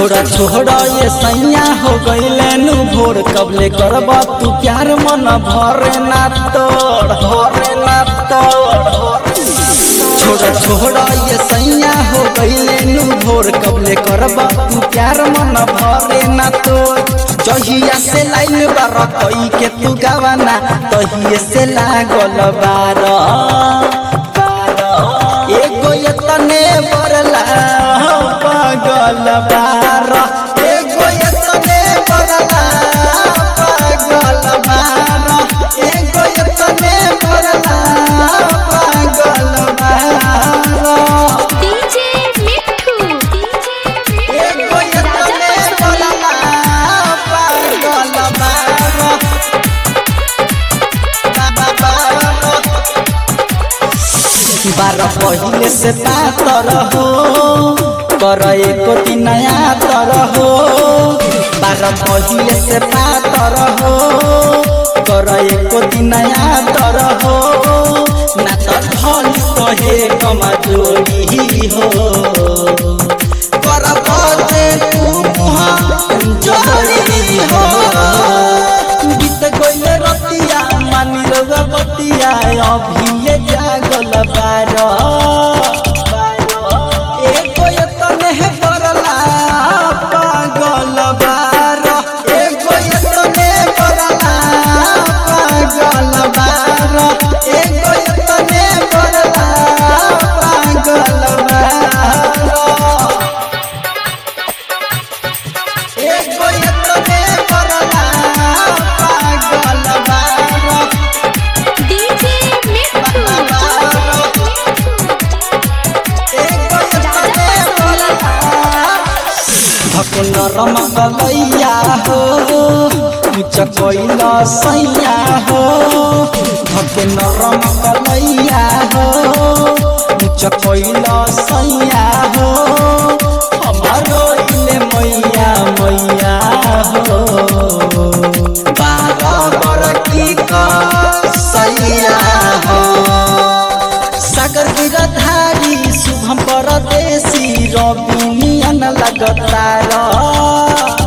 छोड़ा छोड़ा ये सैया हो गईले नु भोर कबले करब तू प्यार मन भरे ना तोड़ भरे ना तोड़ छोड़ा छोड़ा ये सैया हो गईले नु भोर कबले करब तू प्यार मन भरे ना तोड़ जहिया से लाइन बार कई के तू गावाना तहिए से लागल बार एगो यतने बरला पागल बार एगो यतने बरला पागल बार एगो यतने बरला पागल बार डीजे मिठू डीजे एगो यतने बरला पागल बार बारह पहिले से पातर हो कर एको दिन नया तर हो बारह पहिले से पातर हो कर एको दिन नया तर हो ना त धन कहे कमजोरी हो कर बजे तू मुहा जोड़ी हो बीत गइल रतिया मानी रउआ बतिया अभिये जागल बार एगो यतने है करला पागल बार एगो यतने करला पागल बार एगो यतने करला पागल बार एगो यतने करला पागल बार डीजे मिठू धकुन रमकलैया हो उच्च कैल सैया हो धकुन रमकलैया हो उच्च कैल सैया हो हमारो इले मैया मैया हो बारह बरकी का सैया हो सागर गिरधारी शुभम परदेशी रवि नियन लगतार